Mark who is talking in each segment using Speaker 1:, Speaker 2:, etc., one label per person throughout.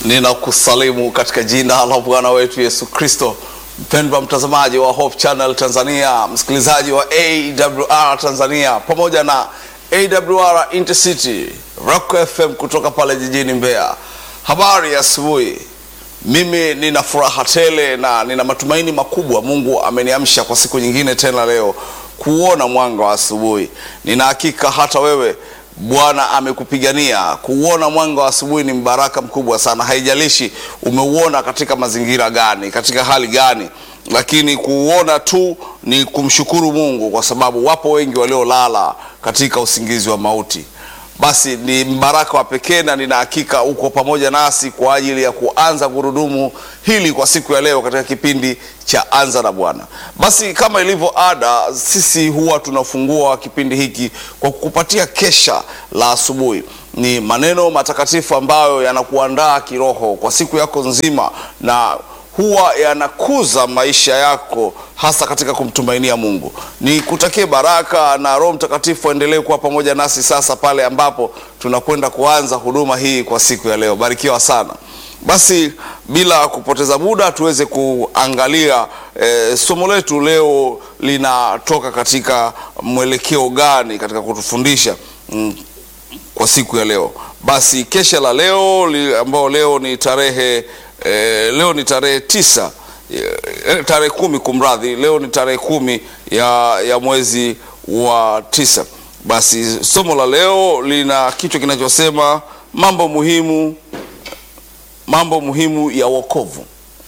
Speaker 1: Ninakusalimu katika jina la Bwana wetu Yesu Kristo. Mpendwa mtazamaji wa Hope Channel Tanzania, msikilizaji wa AWR Tanzania pamoja na AWR Intercity Rock FM kutoka pale jijini Mbeya. Habari ya asubuhi. Mimi nina furaha tele na nina matumaini makubwa. Mungu ameniamsha kwa siku nyingine tena leo kuona mwanga wa asubuhi. Nina hakika hata wewe Bwana amekupigania kuuona mwanga wa asubuhi. Ni mbaraka mkubwa sana, haijalishi umeuona katika mazingira gani, katika hali gani, lakini kuuona tu ni kumshukuru Mungu, kwa sababu wapo wengi waliolala katika usingizi wa mauti. Basi ni mbaraka wa pekee, na nina hakika uko pamoja nasi kwa ajili ya kuanza gurudumu hili kwa siku ya leo katika kipindi cha Anza na Bwana. Basi kama ilivyo ada, sisi huwa tunafungua kipindi hiki kwa kukupatia kesha la asubuhi. Ni maneno matakatifu ambayo yanakuandaa kiroho kwa siku yako nzima na huwa yanakuza maisha yako hasa katika kumtumainia Mungu. Ni kutakie baraka na Roho Mtakatifu aendelee kuwa pamoja nasi sasa pale ambapo tunakwenda kuanza huduma hii kwa siku ya leo. Barikiwa sana. Basi bila kupoteza muda tuweze kuangalia eh, somo letu leo linatoka katika mwelekeo gani katika kutufundisha mm, kwa siku ya leo. Basi kesha la leo li, ambao leo ni tarehe eh, leo ni tarehe tisa eh, tarehe kumi kumradhi, leo ni tarehe kumi ya, ya mwezi wa tisa. Basi somo la leo lina kichwa kinachosema mambo muhimu mambo muhimu ya wokovu.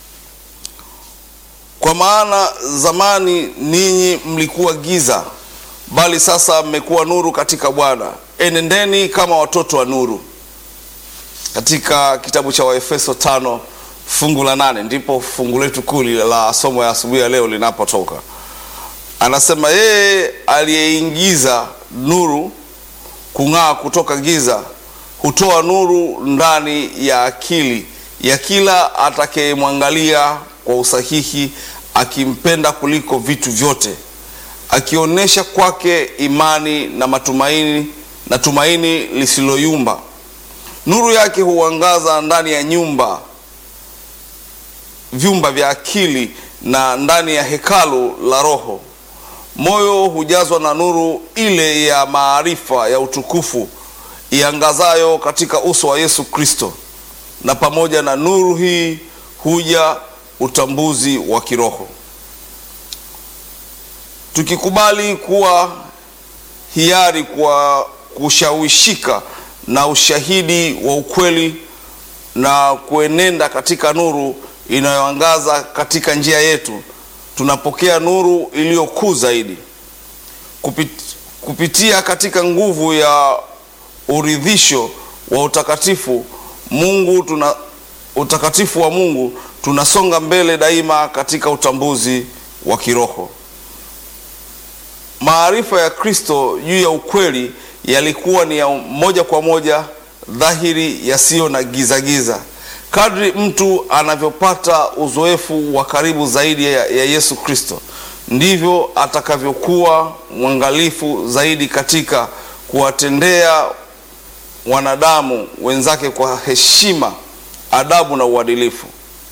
Speaker 1: Kwa maana zamani ninyi mlikuwa giza, bali sasa mmekuwa nuru katika Bwana. Enendeni kama watoto wa nuru. Katika kitabu cha Waefeso tano fungu la nane ndipo fungu letu kuu la somo ya asubuhi ya leo linapotoka. Anasema yeye aliyeingiza nuru kung'aa kutoka giza hutoa nuru ndani ya akili ya kila atakayemwangalia kwa usahihi, akimpenda kuliko vitu vyote, akionyesha kwake imani na matumaini na tumaini lisiloyumba. Nuru yake huangaza ndani ya nyumba vyumba vya akili na ndani ya hekalu la roho. Moyo hujazwa na nuru ile ya maarifa ya utukufu iangazayo katika uso wa Yesu Kristo, na pamoja na nuru hii huja utambuzi wa kiroho. Tukikubali kuwa hiari kwa kushawishika na ushahidi wa ukweli na kuenenda katika nuru inayoangaza katika njia yetu, tunapokea nuru iliyo kuu zaidi Kupit, kupitia katika nguvu ya uridhisho wa utakatifu Mungu tuna utakatifu wa Mungu tunasonga mbele daima katika utambuzi wa kiroho. Maarifa ya Kristo juu ya ukweli yalikuwa ni ya moja kwa moja dhahiri, yasiyo na gizagiza. Kadri mtu anavyopata uzoefu wa karibu zaidi ya, ya Yesu Kristo ndivyo atakavyokuwa mwangalifu zaidi katika kuwatendea wanadamu wenzake kwa heshima, adabu na uadilifu.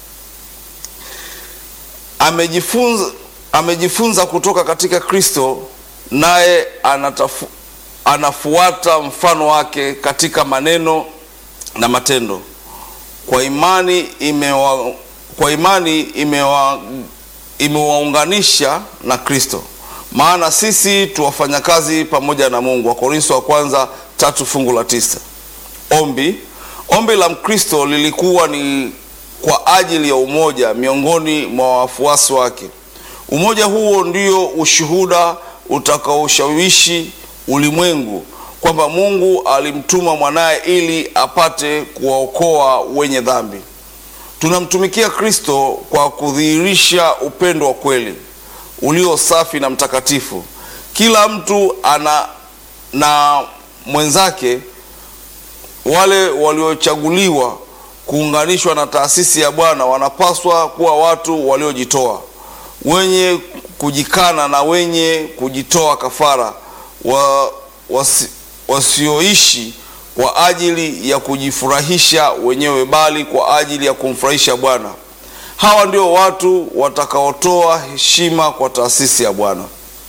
Speaker 1: Amejifunza, amejifunza kutoka katika Kristo, naye anatafu, anafuata mfano wake katika maneno na matendo. Kwa imani imewa, kwa imani imewa, imewaunganisha na Kristo, maana sisi tuwafanya kazi pamoja na Mungu. Wakorintho wa kwanza tatu fungu la tisa. Ombi ombi la Mkristo lilikuwa ni kwa ajili ya umoja miongoni mwa wafuasi wake. Umoja huo ndio ushuhuda utakaoshawishi ulimwengu kwamba Mungu alimtuma mwanaye ili apate kuwaokoa wenye dhambi. Tunamtumikia Kristo kwa kudhihirisha upendo wa kweli ulio safi na mtakatifu. Kila mtu ana na mwenzake wale waliochaguliwa kuunganishwa na taasisi ya Bwana wanapaswa kuwa watu waliojitoa, wenye kujikana na wenye kujitoa kafara, wa, wasi, wasioishi kwa ajili ya kujifurahisha wenyewe, bali kwa ajili ya kumfurahisha Bwana. Hawa ndio watu watakaotoa heshima kwa taasisi ya Bwana.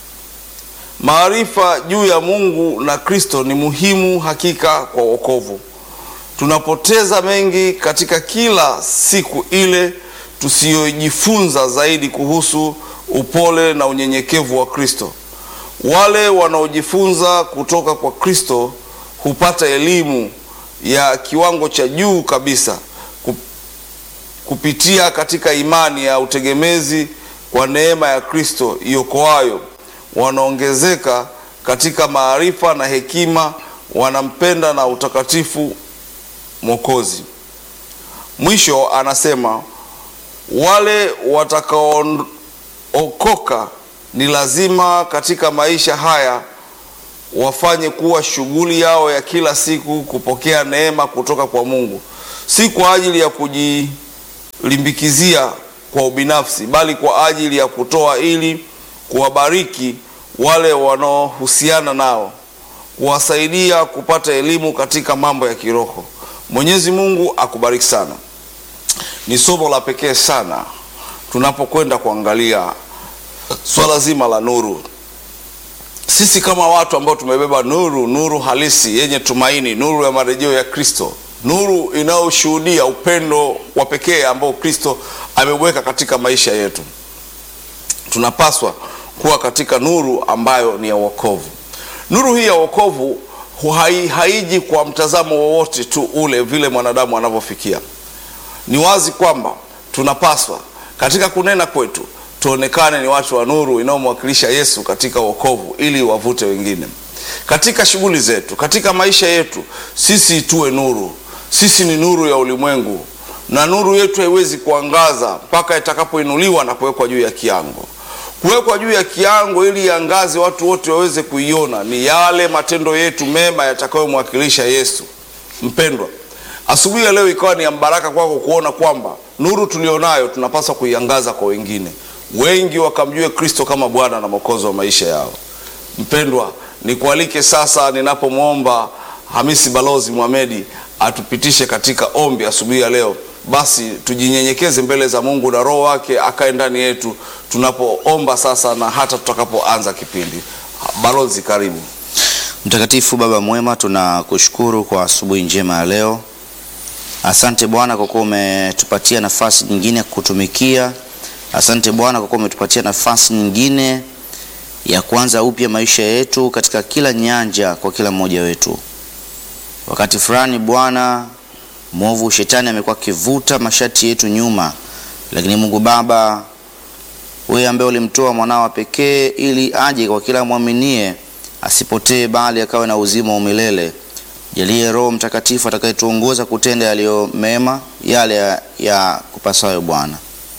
Speaker 1: Maarifa juu ya Mungu na Kristo ni muhimu hakika kwa wokovu. Tunapoteza mengi katika kila siku ile tusiyojifunza zaidi kuhusu upole na unyenyekevu wa Kristo. Wale wanaojifunza kutoka kwa Kristo hupata elimu ya kiwango cha juu kabisa kupitia katika imani ya utegemezi kwa neema ya Kristo iokoayo. Wanaongezeka katika maarifa na hekima, wanampenda na utakatifu Mwokozi. Mwisho anasema wale watakaookoka ni lazima katika maisha haya wafanye kuwa shughuli yao ya kila siku kupokea neema kutoka kwa Mungu, si kwa ajili ya kujilimbikizia kwa ubinafsi, bali kwa ajili ya kutoa ili kuwabariki wale wanaohusiana nao, kuwasaidia kupata elimu katika mambo ya kiroho. Mwenyezi Mungu akubariki sana. Ni somo la pekee sana tunapokwenda kuangalia swala zima la nuru. Sisi kama watu ambao tumebeba nuru, nuru halisi yenye tumaini, nuru ya marejeo ya Kristo, nuru inayoshuhudia upendo wa pekee ambao Kristo ameweka katika maisha yetu, tunapaswa kuwa katika nuru ambayo ni ya wokovu. Nuru hii ya wokovu hai, haiji kwa mtazamo wowote tu ule vile mwanadamu anavyofikia. Ni wazi kwamba tunapaswa katika kunena kwetu tuonekane ni watu wa nuru inayomwakilisha Yesu katika wokovu ili wavute wengine. Katika shughuli zetu, katika maisha yetu, sisi tuwe nuru. Sisi ni nuru ya ulimwengu, na nuru yetu haiwezi kuangaza mpaka itakapoinuliwa na kuwekwa juu ya kiango. Kuwekwa juu ya kiango ili iangaze, watu wote waweze kuiona, ni yale matendo yetu mema yatakayomwakilisha Yesu. Mpendwa, asubuhi ya leo ikawa ni ya mbaraka kwako kuona kwamba nuru tulionayo tunapaswa kuiangaza kwa wengine, wengi wakamjue Kristo kama Bwana na Mwokozi wa maisha yao. Mpendwa, nikualike sasa, ninapomwomba Hamisi Balozi Mohamedi atupitishe katika ombi asubuhi ya leo, basi tujinyenyekeze mbele za Mungu na Roho wake akae ndani yetu tunapoomba sasa na hata tutakapoanza kipindi. Balozi, karibu.
Speaker 2: Mtakatifu Baba mwema, tunakushukuru kwa asubuhi njema ya leo. Asante Bwana kwa kuwa umetupatia nafasi nyingine ya kutumikia. Asante Bwana kwa kuwa umetupatia nafasi nyingine ya kuanza upya maisha yetu katika kila nyanja kwa kila mmoja wetu. Wakati fulani Bwana mwovu shetani amekuwa akivuta mashati yetu nyuma, lakini Mungu Baba, wewe ambaye ulimtoa mwanao pekee ili aje kwa kila mwaminie asipotee bali akawe na uzima wa milele. Jalie Roho Mtakatifu atakayetuongoza kutenda yaliyo mema, yale ya, ya kupasayo. Bwana,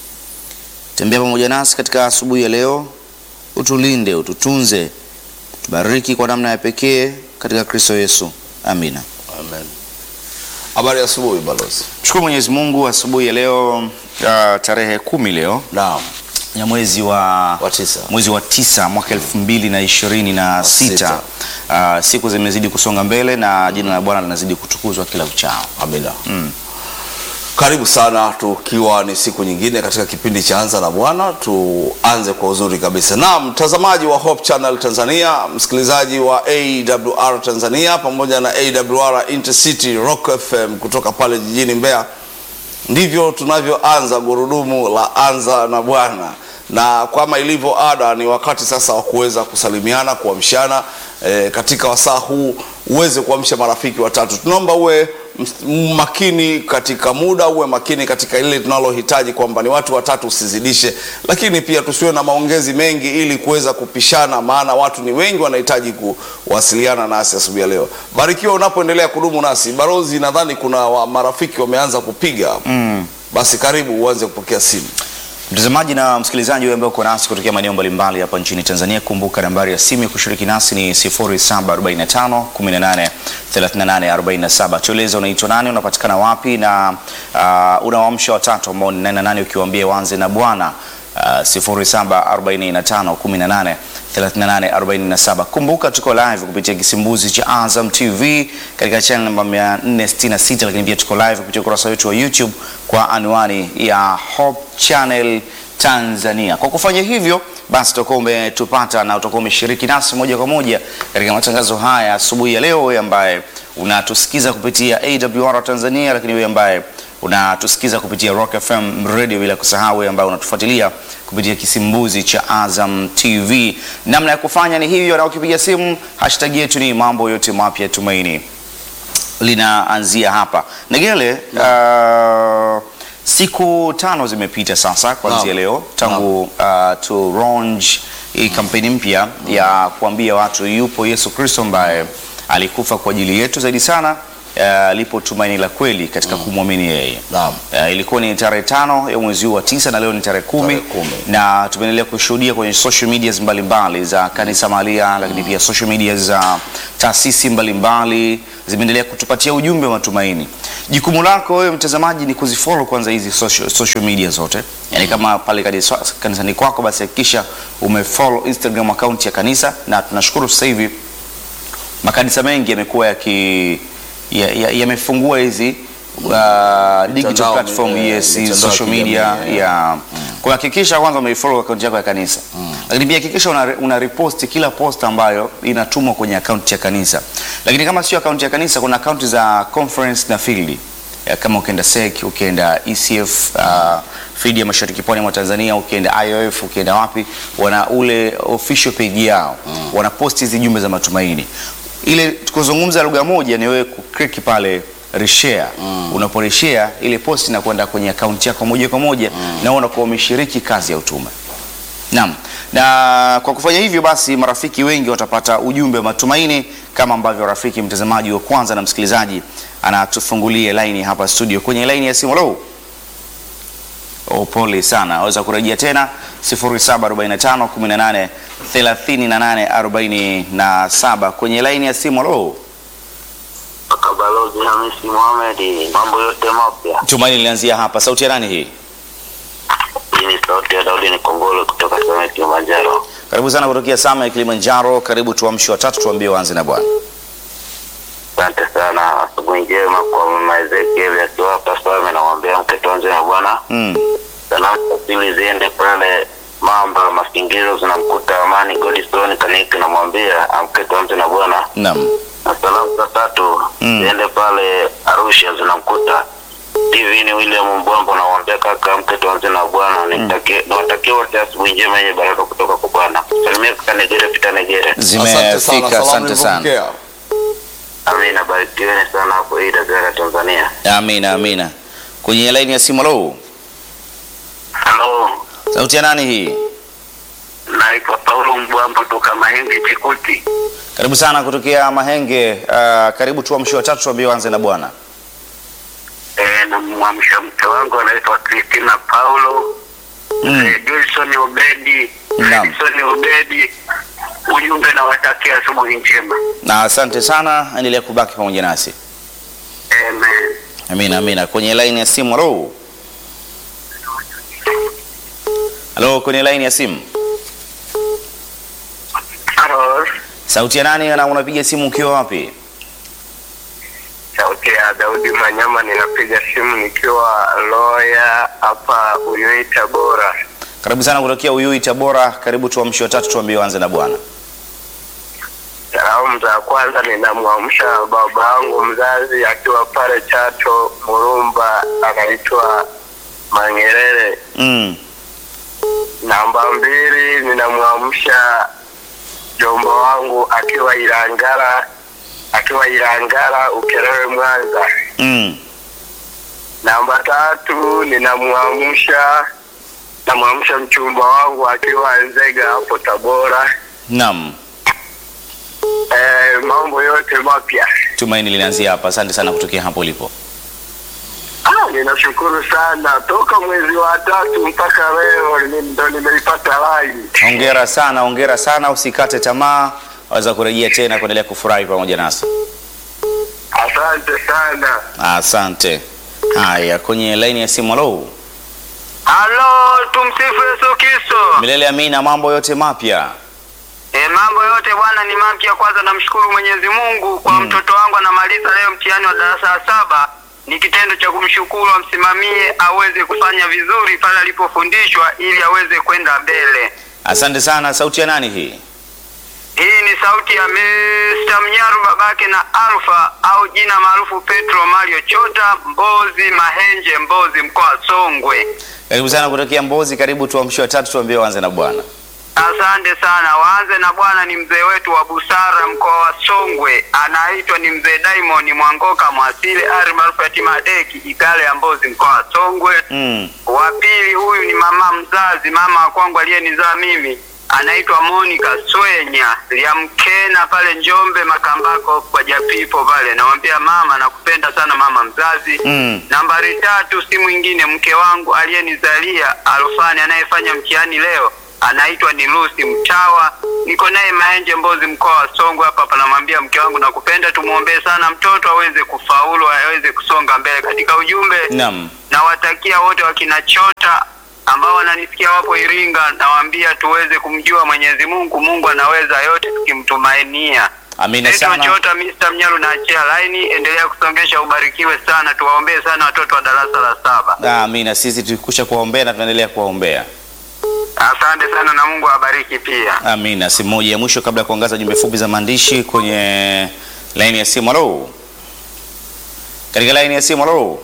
Speaker 2: tembea pamoja nasi katika asubuhi ya leo, utulinde, ututunze, tubariki kwa namna ya pekee katika Kristo Yesu, amina.
Speaker 1: Amen. Habari ya asubuhi balozi.
Speaker 2: Mshukuru Mwenyezi Mungu, asubuhi ya leo uh, tarehe kumi leo
Speaker 1: Naam.
Speaker 2: ya mwezi wa,
Speaker 1: Wa tisa.
Speaker 2: mwezi wa tisa mwaka elfu mbili na ishirini na sita. Uh, siku zimezidi kusonga mbele na jina la Bwana linazidi kutukuzwa kila uchao.
Speaker 1: Amina. Karibu sana, tukiwa ni siku nyingine katika kipindi cha Anza na Bwana. Tuanze kwa uzuri kabisa. Naam, mtazamaji wa Hope Channel Tanzania, msikilizaji wa AWR Tanzania pamoja na AWR Intercity Rock FM kutoka pale jijini Mbeya, ndivyo tunavyoanza gurudumu la Anza na Bwana, na kama ilivyo ada, ni wakati sasa wa kuweza kusalimiana, kuamshana e, katika wasaa huu uweze kuamsha marafiki watatu. Tunaomba uwe ms- makini katika muda, uwe makini katika ile tunalohitaji, kwamba ni watu watatu usizidishe, lakini pia tusiwe na maongezi mengi ili kuweza kupishana, maana watu ni wengi wanahitaji kuwasiliana nasi asubuhi ya leo. Barikiwa unapoendelea kudumu nasi. Barozi, nadhani kuna wa marafiki wameanza kupiga mm. Basi karibu uanze kupokea simu.
Speaker 2: Mtazamaji na msikilizaji wewe ambaye uko nasi kutokea maeneo mbalimbali hapa nchini Tanzania, kumbuka nambari ya simu ya kushiriki nasi ni 0745 18 38 47. Tueleze unaitwa nani, unapatikana wapi na uh, unawaamsha watatu ambao ni nani na nani, ukiwaambia waanze na Bwana uh, 0745 18 3847. Kumbuka tuko live kupitia kisimbuzi cha Azam TV katika channel namba 466, lakini pia tuko live kupitia ukurasa wetu wa YouTube kwa anwani ya Hope Channel Tanzania. Kwa kufanya hivyo basi utakuwa umetupata na utakuwa umeshiriki nasi moja kwa moja katika matangazo haya asubuhi ya leo, wewe ambaye unatusikiza kupitia AWR Tanzania, lakini wewe ambaye unatusikiza kupitia Rock FM Radio, bila kusahau wewe ambaye unatufuatilia kupitia kisimbuzi cha Azam TV. Namna ya kufanya ni hivyo, na ukipiga simu hashtag yetu ni mambo yote mapya tumaini linaanzia hapa Negele. Uh, siku tano zimepita sasa kuanzia
Speaker 1: Naam.
Speaker 2: leo tangu uh, tu launch hii kampeni mpya ya kuambia watu yupo Yesu Kristo ambaye alikufa kwa ajili yetu zaidi sana uh, lipo tumaini la kweli katika kumwamini yeye.
Speaker 1: Naam.
Speaker 2: Uh, ilikuwa ni tarehe tano ya mwezi huu wa tisa na leo ni tarehe kumi,
Speaker 1: Tarehe kumi.
Speaker 2: na tumeendelea kushuhudia kwenye social medias mbalimbali za kanisa mahalia, lakini pia social media za taasisi mbalimbali zimeendelea kutupatia ujumbe wa matumaini. Jukumu lako wewe mtazamaji ni kuzifollow kwanza hizi social, social media zote, yaani kama pale kanisa- kanisani kwako, basi hakikisha umefollow Instagram account ya kanisa, na tunashukuru sasa hivi makanisa mengi yamekuwa yaki ya- ya- yamefungua hizi uh, digital
Speaker 1: Mitandao,
Speaker 2: platform
Speaker 1: eh,
Speaker 2: yes, hizi
Speaker 1: mitandao ya
Speaker 2: social media
Speaker 1: kijamii,
Speaker 2: ya kwa hakikisha kwanza umeifollow account yako ya kanisa, lakini pia hakikisha una, una repost kila post ambayo inatumwa kwenye account ya kanisa. Lakini kama sio account ya kanisa, kuna account za conference na field Ya, kama ukienda SEC, ukienda ECF uh, field ya mashariki pwani mwa Tanzania, ukienda IOF, ukienda wapi, wana ule official page yao wana post hizi jumbe za matumaini. Ile tukuzungumza lugha moja ni wewe kuklik pale reshare mm. Unaporeshare ile post inakwenda kwenye akaunti yako moja kwa moja mm. na unakuwa umeshiriki kazi ya utume. Naam, na kwa kufanya hivyo basi marafiki wengi watapata ujumbe wa matumaini kama ambavyo rafiki mtazamaji wa kwanza na msikilizaji anatufungulia laini hapa studio kwenye laini ya simu. Hello. Oh, pole sana. Waweza kurejea tena 0745 18 38 47 kwenye laini ya simu. Hello.
Speaker 3: Kaka Balozi Hamisi Mohamed, mambo yote mapya.
Speaker 2: Tumaini linaanzia hapa. Sauti ya nani hii?
Speaker 3: Hii ni sauti ya Daudi Nikongolo kutoka Same Kilimanjaro.
Speaker 2: Karibu sana kutokea Sama ya Kilimanjaro. Karibu tuamshi watatu, tuambie waanze na Bwana.
Speaker 3: Asante sana, asubuhi njema kwa mama Ezekiel akiwa hapa Same, namwambia mke tuanze na Bwana.
Speaker 2: Mm.
Speaker 3: Salamu za pili ziende pale Mamba Masingizo, zinamkuta Amani Godstone Kaniki, namwambia amke tuanze na Bwana.
Speaker 2: Naam.
Speaker 3: Na salamu za tatu
Speaker 2: Mm.
Speaker 3: ziende pale Arusha, zinamkuta TV ni William Mbwambo, namwambia kaka amke tuanze na Bwana. Nitakie nawatakia wote asubuhi njema yenye baraka kutoka kwa Bwana. Salimia kaka Negere, Pita Negere.
Speaker 1: Asante sana,
Speaker 2: Zimefika,
Speaker 1: salamu
Speaker 2: asante sana.
Speaker 1: nilipokea.
Speaker 3: Amina, barikiweni sana hapo Ida Gara Tanzania.
Speaker 2: Amina, amina. Kwenye laini ya simu. Hello.
Speaker 3: Halo,
Speaker 2: Sauti ya nani hii?
Speaker 3: naitwa Paulo Mbwambo toka Mahenge Chikuti.
Speaker 2: Karibu sana kutokea Mahenge. Uh, karibu tuamshi watatu, tuambie waanze na Bwana.
Speaker 3: E, namwamsha mke wangu anaitwa Christina Paulo
Speaker 2: Mm.
Speaker 3: Eh, Wilson Obedi
Speaker 2: Naam.
Speaker 3: Wilson Obedi, ujumbe nawatakia asubuhi njema.
Speaker 2: Na asante sana, endelea kubaki pamoja nasi.
Speaker 3: Amen.
Speaker 2: Amina, amina. Kwenye laini ya simu. Hello. Hello, kwenye laini ya simu.
Speaker 3: Halo,
Speaker 2: Sauti ya nani na unapiga simu ukiwa wapi?
Speaker 3: sauti ya Daudi Manyama, ninapiga simu nikiwa Loya hapa Uyui Tabora.
Speaker 2: Karibu sana kutokea Uyui Tabora. Karibu tuamshi watatu, tuambie waanze na Bwana.
Speaker 3: Salamu za kwanza ninamwamsha baba yangu mzazi akiwa pale Chato Murumba, anaitwa Mangerere.
Speaker 2: Mm.
Speaker 3: Namba mbili ninamwamsha jombo wangu akiwa Ilangara, akiwa Ilangara Ukerewe Mwanza.
Speaker 2: Mm.
Speaker 3: Namba tatu ninamwamsha namwamsha mchumba wangu akiwa Nzega hapo Tabora.
Speaker 2: Naam.
Speaker 3: Eh, mambo yote mapya.
Speaker 2: Tumaini linaanzia hapa. Asante sana kutokea hapo ulipo.
Speaker 3: Ah, ninashukuru sana toka mwezi wa tatu mpaka leo ni- ndo nimeipata line.
Speaker 2: Hongera sana, hongera sana, usikate tamaa. Waweza kurejea tena kuendelea kufurahi pamoja nasi.
Speaker 3: Asante sana.
Speaker 2: Asante. Haya, kwenye laini ya simu. Halo.
Speaker 3: Halo, tumsifu Yesu Kristo.
Speaker 2: Milele amina, mambo yote mapya.
Speaker 4: E, mambo yote bwana ni mapya. Kwanza namshukuru Mwenyezi Mungu kwa mtoto wangu anamaliza leo mtihani wa darasa la saba. Ni kitendo cha kumshukuru, amsimamie aweze kufanya vizuri pale alipofundishwa ili aweze kwenda mbele.
Speaker 2: Asante sana. Sauti ya nani hii?
Speaker 4: Hii ni sauti ya Mr. Mnyaru babake na Alfa au jina maarufu Petro Mario Chota Mbozi Mahenje Mbozi mkoa wa Songwe.
Speaker 2: Karibu sana kutokea Mbozi. Karibu tuamshe watatu, tuambie waanze na Bwana.
Speaker 4: Asante sana. Waanze na bwana ni mzee wetu wa busara mkoa wa Songwe, anaitwa ni mzee Diamond Mwangoka Mwasile ari maarufu ya Timadeki Igale ya Mbozi mkoa wa Songwe.
Speaker 2: Mm.
Speaker 4: Wa pili huyu ni mama mzazi, mama wa kwangu aliyenizaa mimi, anaitwa Monica Swenya Liamkena pale Njombe Makambako kwa Japipo pale. Namwambia mama, nakupenda sana mama mzazi.
Speaker 2: Mm.
Speaker 4: Nambari tatu si mwingine mke wangu aliyenizalia Alfani anayefanya mtihani leo anaitwa ni Lucy Mtawa. Niko naye Maenje Mbozi mkoa wa Songwe hapa hapa. Namwambia mke wangu nakupenda, tumwombee sana mtoto aweze kufaulu, aweze kusonga mbele. Katika ujumbe
Speaker 2: Naam.
Speaker 4: nawatakia wote wakina Chota ambao wananisikia wapo Iringa, nawaambia tuweze kumjua Mwenyezi Mungu. Mungu anaweza yote tukimtumainia.
Speaker 2: Amina
Speaker 4: Naitwa
Speaker 2: sana.
Speaker 4: Chota Mr. Mnyalu na achia laini, endelea kusongesha, ubarikiwe sana. Tuwaombee sana watoto wa darasa la saba.
Speaker 2: Amina. Sisi tulikusha kuwaombea na tunaendelea kuwaombea.
Speaker 4: Asante sana na Mungu awabariki pia.
Speaker 2: Amina. Simu moja ya mwisho kabla ya kuangaza jumbe fupi za maandishi kwenye laini ya simu. Halo, katika laini ya simu. Halo.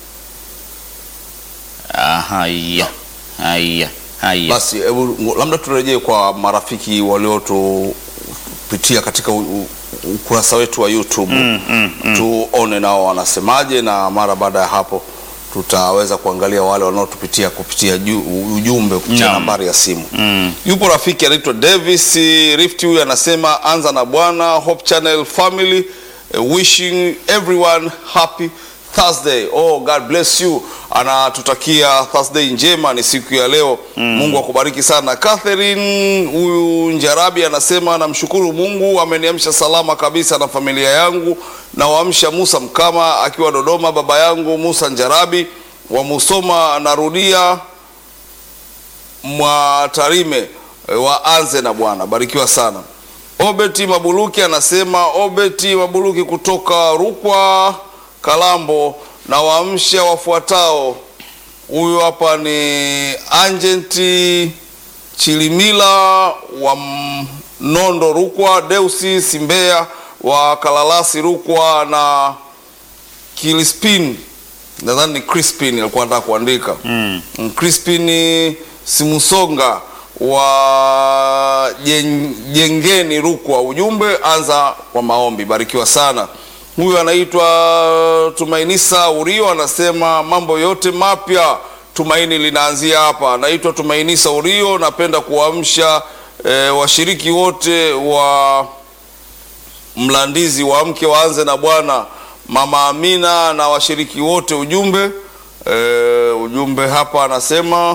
Speaker 2: Ah, haya haya haya.
Speaker 1: Basi hebu ngo- labda turejee kwa marafiki waliotupitia katika u- u- ukurasa wetu wa YouTube
Speaker 2: Mm, mm, mm.
Speaker 1: tuone nao wanasemaje, na mara baada ya hapo tutaweza kuangalia wale wanaotupitia kupitia ju- ujumbe kupitia
Speaker 2: Naam.
Speaker 1: nambari ya simu.
Speaker 2: Mm.
Speaker 1: Yupo rafiki anaitwa Davis Rift, huyu anasema anza na Bwana Hope Channel family eh, wishing everyone happy Thursday. Oh, God bless you. Anatutakia Thursday njema, ni siku ya leo. Mungu akubariki sana. Catherine huyu Njarabi anasema namshukuru Mungu ameniamsha salama kabisa na familia yangu. Nawaamsha Musa Mkama akiwa Dodoma, baba yangu Musa Njarabi wa Musoma, narudia Mwatarime e, waanze na Bwana. Barikiwa sana. Obeti Mabuluki anasema Obeti Mabuluki kutoka Rukwa Kalambo, na waamsha wafuatao. Huyu hapa ni Anjenti Chilimila wa Nondo Rukwa, Deusi Simbea wa Kalalasi Rukwa na Kilispin, nadhani ni Crispin alikuwa anataka kuandika
Speaker 2: Mm.
Speaker 1: Crispin Simusonga wa Jen- Jengeni Rukwa. Ujumbe anza kwa maombi. Barikiwa sana. Huyu anaitwa Tumainisa Urio anasema mambo yote mapya tumaini linaanzia hapa. Anaitwa Tumainisa Urio, napenda kuamsha eh, washiriki wote wa Mlandizi wa mke waanze na Bwana, Mama Amina na washiriki wote. Ujumbe eh, ujumbe hapa anasema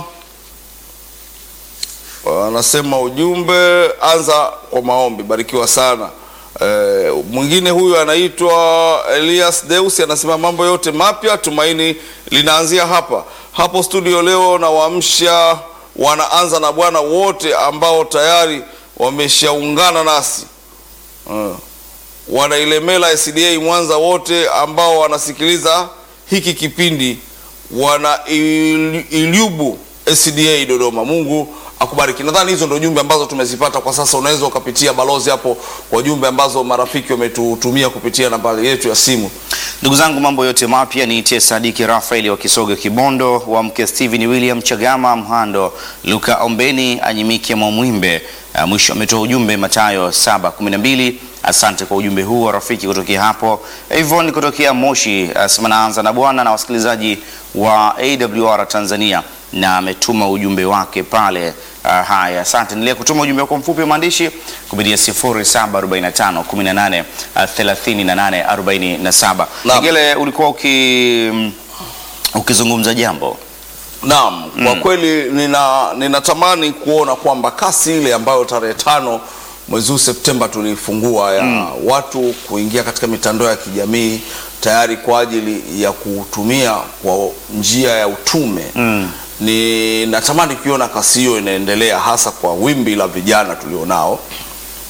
Speaker 1: anasema ujumbe anza kwa maombi. Barikiwa sana. Eh, mwingine huyu anaitwa Elias Deus anasema mambo yote mapya tumaini linaanzia hapa hapo studio leo, na waamsha wanaanza na Bwana wote ambao tayari wameshaungana nasi Eh, wanailemela SDA Mwanza wote ambao wanasikiliza hiki kipindi wana il- Ilyubu SDA Dodoma. Mungu akubariki. Nadhani hizo ndio jumbe ambazo tumezipata kwa sasa. Unaweza ukapitia balozi hapo kwa jumbe ambazo marafiki wametutumia kupitia nambari yetu ya simu.
Speaker 2: Ndugu zangu, mambo yote mapya niitie Sadiki Rafaeli wa Kisoga Kibondo, wa mke Steven William Chagama Mhando, Luka Ombeni Anyimike Mwamwimbe. Uh, mwisho ametoa ujumbe Mathayo 7:12. Asante kwa ujumbe huu wa rafiki kutokea hapo. Yvonne kutokea Moshi asema naanza na Bwana na wasikilizaji wa AWR Tanzania na ametuma ujumbe wake pale. Uh, haya, asante. Endelea kutuma ujumbe wako mfupi wa maandishi kupitia 0745 18 uh, 38 47.
Speaker 1: Naam.
Speaker 2: Ngele, ulikuwa uki mm, ukizungumza jambo
Speaker 1: Naam, kwa kweli nina ninatamani kuona kwamba kasi ile ambayo tarehe tano mwezi huu Septemba tulifungua ya watu kuingia katika mitandao ya kijamii tayari kwa ajili ya kutumia kwa njia ya utume
Speaker 2: Mm.
Speaker 1: ni natamani kuiona kasi hiyo inaendelea hasa kwa wimbi la vijana tulionao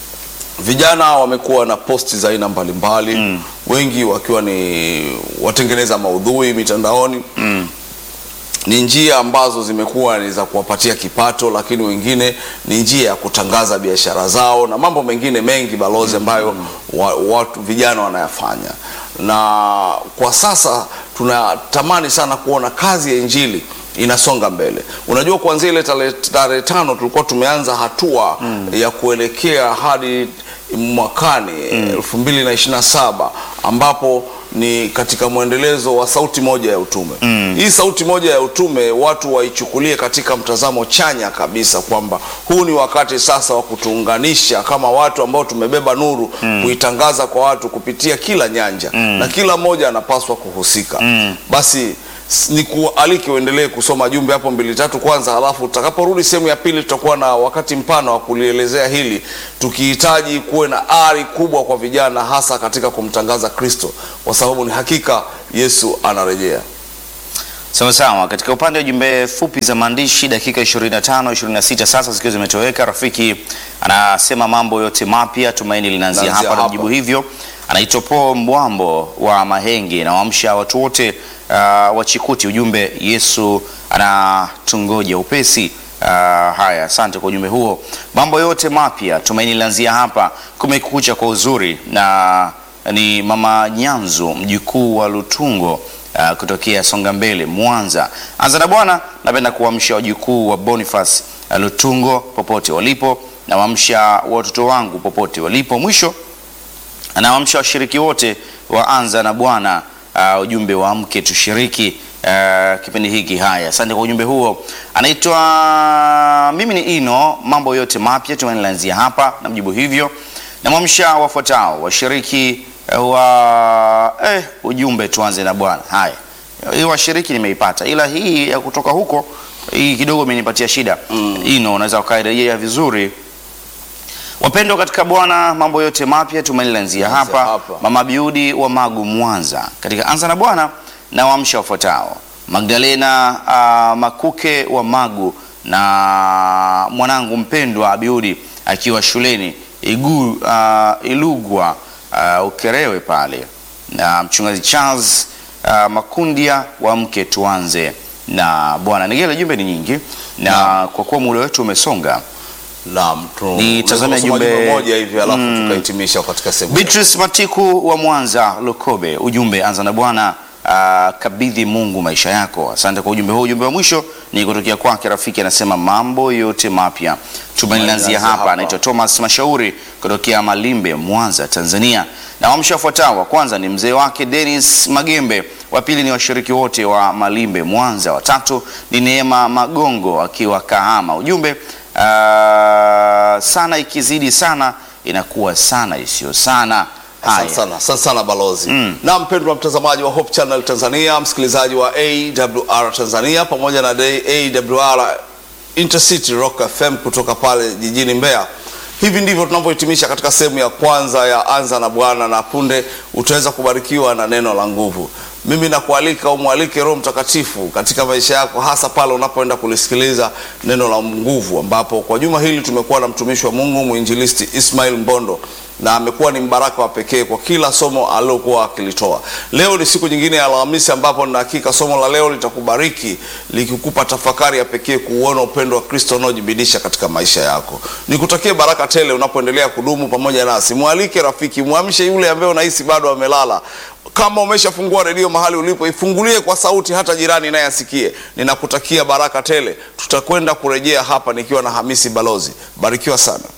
Speaker 1: vijana wamekuwa na posti za aina mbalimbali wengi wakiwa ni watengeneza maudhui mitandaoni ni njia ambazo zimekuwa ni za kuwapatia kipato, lakini wengine ni njia ya kutangaza biashara zao na mambo mengine mengi balozi, ambayo wa, watu vijana wanayafanya, na kwa sasa tunatamani sana kuona kazi ya injili inasonga mbele. Unajua, kuanzia ile tarehe tarehe tano tulikuwa tumeanza hatua ya kuelekea hadi mwakani elfu mbili na ishirini na saba ambapo ni katika mwendelezo wa sauti moja ya utume. Hii sauti moja ya utume watu waichukulie katika mtazamo chanya kabisa, kwamba huu ni wakati sasa wa kutuunganisha kama watu ambao tumebeba nuru, kuitangaza kwa watu kupitia kila nyanja na kila mmoja anapaswa kuhusika. Basi s- ni kualiki uendelee kusoma jumbe hapo mbili tatu kwanza, halafu utakaporudi sehemu ya pili tutakuwa na wakati mpana wa kulielezea hili, tukihitaji kuwe na ari kubwa kwa vijana, hasa katika kumtangaza Kristo, kwa sababu ni hakika Yesu anarejea.
Speaker 2: Sawa sawa. Katika upande wa jumbe fupi za maandishi, dakika 25 26 sasa zikiwa zimetoweka, rafiki anasema mambo yote mapya, tumaini linaanzia
Speaker 1: Linaanzia
Speaker 2: hapa.
Speaker 1: hapa.
Speaker 2: Najibu hivyo, anaitwa Paul Mbwambo wa Mahenge, nawaamsha watu wote uh, wa Chikuti, ujumbe Yesu anatungoja upesi. Uh, haya, asante kwa ujumbe huo. Mambo yote mapya, tumaini linaanzia hapa. Kumekucha kwa uzuri, na ni mama Nyanzu, mjukuu wa Lutungo uh, kutokea Songa Mbele, Mwanza. Anza na Bwana, napenda kuamsha wajukuu wa Boniface uh, Lutungo popote walipo, nawaamsha watoto wangu popote walipo. Mwisho anawaamsha washiriki wote wa Anza na Bwana, uh, ujumbe wa mke tushiriki uh, kipindi hiki. Haya, asante kwa ujumbe huo. Anaitwa mimi ni Ino, mambo yote mapya tunaanzia hapa, namjibu hivyo. Namwamsha wafuatao washiriki uh, wa eh, ujumbe tuanze na Bwana. Haya, hii washiriki nimeipata, ila hii ya kutoka huko hii kidogo imenipatia shida. Ino, unaweza ukairejea vizuri Wapendwa katika Bwana, mambo yote mapya tumaini lanzia hapa.
Speaker 1: hapa.
Speaker 2: Mama Biudi wa Magu, Mwanza, katika anza na Bwana na waamsha wafuatao: Magdalena uh, Makuke wa Magu na mwanangu mpendwa Abiudi akiwa shuleni Igu, uh, Ilugwa uh, Ukerewe pale, na mchungaji Charles uh, Makundia wa mke tuanze na Bwana. Nigele, jumbe ni nyingi na kwa kuwa muda wetu umesonga
Speaker 1: Naam, tu-
Speaker 2: Nitazame
Speaker 1: unaweza kusoma
Speaker 2: jumbe-
Speaker 1: jumbe moja hivi alafu tukahitimisha katika sehemu
Speaker 2: Beatrice Matiku wa Mwanza Lukobe, ujumbe anza na Bwana, ah, kabidhi Mungu maisha yako. Asante kwa ujumbe huu. Ujumbe wa mwisho ni kutokea kwake rafiki, anasema mambo yote mapya tumaini linaanzia
Speaker 1: linaanzia
Speaker 2: hapa.
Speaker 1: hapa.
Speaker 2: Anaitwa Thomas Mashauri kutokea Malimbe, Mwanza, Tanzania. Na wamsha wafuatao, wa kwanza ni mzee wake Dennis Magembe, wa pili ni washiriki wote wa Malimbe, Mwanza, watatu ni Neema Magongo akiwa Kahama. Ujumbe ah, sana ikizidi sana inakuwa sana isiyo sana.
Speaker 1: Asante
Speaker 2: Haya.
Speaker 1: sana, asante sana balozi. Na mpendwa mtazamaji wa Hope Channel Tanzania, msikilizaji wa AWR Tanzania pamoja na day AWR Intercity Rock FM kutoka pale jijini Mbeya. Hivi ndivyo tunavyohitimisha katika sehemu ya kwanza ya Anza na Bwana, na punde utaweza kubarikiwa na neno la nguvu. Mimi nakualika umwalike Roho Mtakatifu katika maisha yako, hasa pale unapoenda kulisikiliza neno la nguvu, ambapo kwa juma hili tumekuwa na mtumishi wa Mungu mwinjilisti Ismail Mbondo na amekuwa ni mbaraka wa pekee kwa kila somo alilokuwa akilitoa. Leo ni siku nyingine ya Alhamisi ambapo na hakika somo la leo litakubariki likikupa tafakari ya pekee kuuona upendo wa Kristo unaojibidisha katika maisha yako. Nikutakie baraka tele unapoendelea kudumu pamoja nasi. Mwalike rafiki, mwamshe yule ambaye unahisi bado amelala. Kama umeshafungua redio mahali ulipo, ifungulie kwa sauti, hata jirani naye asikie. Ninakutakia baraka tele. Tutakwenda kurejea hapa nikiwa na Hamisi Balozi. Barikiwa sana.